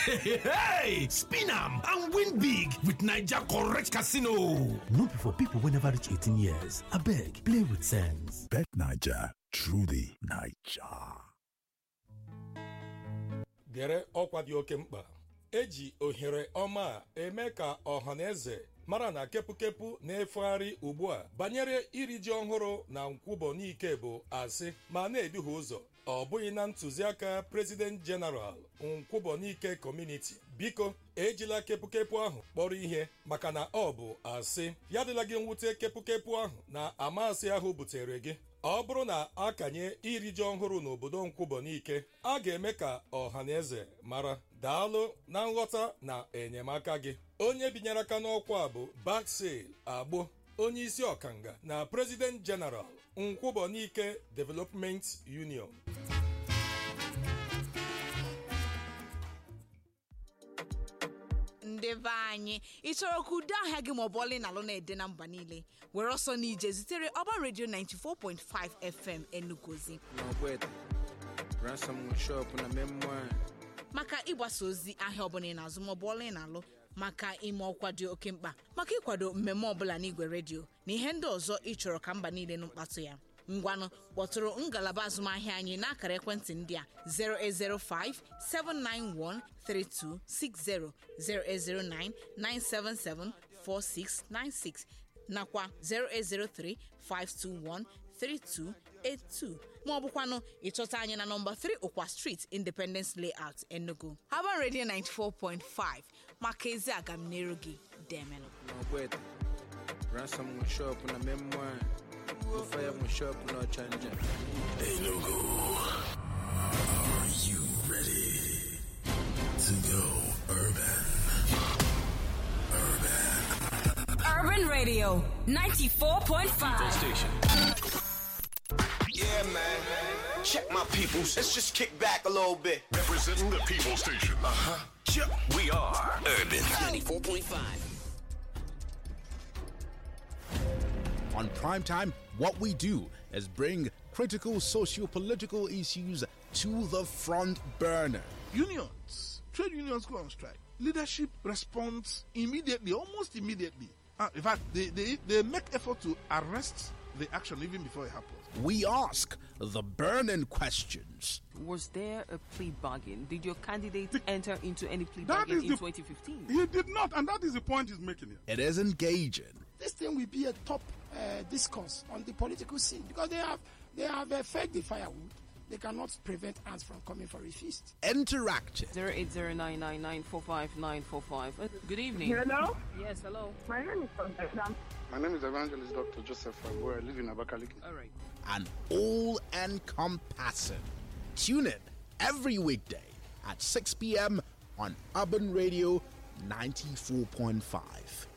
hey, spin am and win big with Naija correct casino. No be for people wey never reach 18 years. Abeg, play with sense. Bet Naija, truly Naija. gere ọkwa dị oke mkpa eji ohere ọma a eme ka ọha na eze mara na kepụkepụ na-efegharị ugbu a banyere iri ji ọhụrụ na nkwụbọnike bụ asị ma na-eduhie ụzọ ọ bụghị na ntụziaka prezident jeneral nkwụbọnike kọmuniti biko ejila kepụkepụ ahụ kpọrọ ihe maka na ọ bụ asị ya dịla gị mwute kepụkepụ ahụ na amasị ahụ butere gị ọ bụrụ na a kanye iri ji ọhụrụ n'obodo nkwụbọnike a ga-eme ka ọha na eze mara daalụ na nghọta na enyemaka gị onye binyere aka n'ọkwa a bụ baksel agbo onye isi ọkanga na prezident jeneral nkwụbọnike development union ndị be anyị ị chọrọ ka udo ahịa gị maọbụ ọlị na alụ na-ede na mba niile were ọsọ n'ije zitere ọba redio 94.5 fm enugozi n'ọgbete ransom shop na memoir maka ịgbasa ozi ahịa ọbụla ị na-azụ maọbụ ọla ị na-alụ maka ime ọkwa dị oke mkpa maka ịkwado mmemme ọbụla n'igwe redio na ihe ndị ọzọ ị chọrọ ka mba niile nụ mkpatụ ya ngwanụ kpọtụrụ ngalaba azụmahịa anyị n'akara ekwentị ndị a 0805 791 3260 0809 977 4696 nakwa 0803 521 3282 ma ọ bụkwanụ ịchọta anyị na nọmba 3 ụkwa street independence layout enugu haban radio 94.5 maka ezi agamniru gị demelụ n'ọgbete ransom shop na memoir ofaya mu shop na ọchanja Enugu, are you ready to go urban? Urban Radio 94.5. Station. Yeah, man. Check my peoples. Let's just kick back a little bit. Representing the People Station. Uh huh. We are Urban. 94.5. On Primetime, what we do is bring critical socio political issues to the front burner. Unions, trade unions go on strike. Leadership responds immediately, almost immediately. Uh, in fact, they, they, they make effort to arrest the action even before it happens. We ask the burning questions. Was there a plea bargain? Did your candidate enter into any plea That bargain is in the- 2015? He did not, and that is the point he's making here. It is engaging, this thing will be a top uh, discourse on the political scene because they have they have uh, fed the firewood. They cannot prevent ants from coming for a feast. interactive, 08099945945. Uh, Good evening. Hello? Yes, hello. My name is Constance. My name is Evangelist Dr. Joseph Fagbo. I live in Abakaliki. All right. and all encompassing. Tune in every weekday at 6 p.m. on Urban Radio 94.5.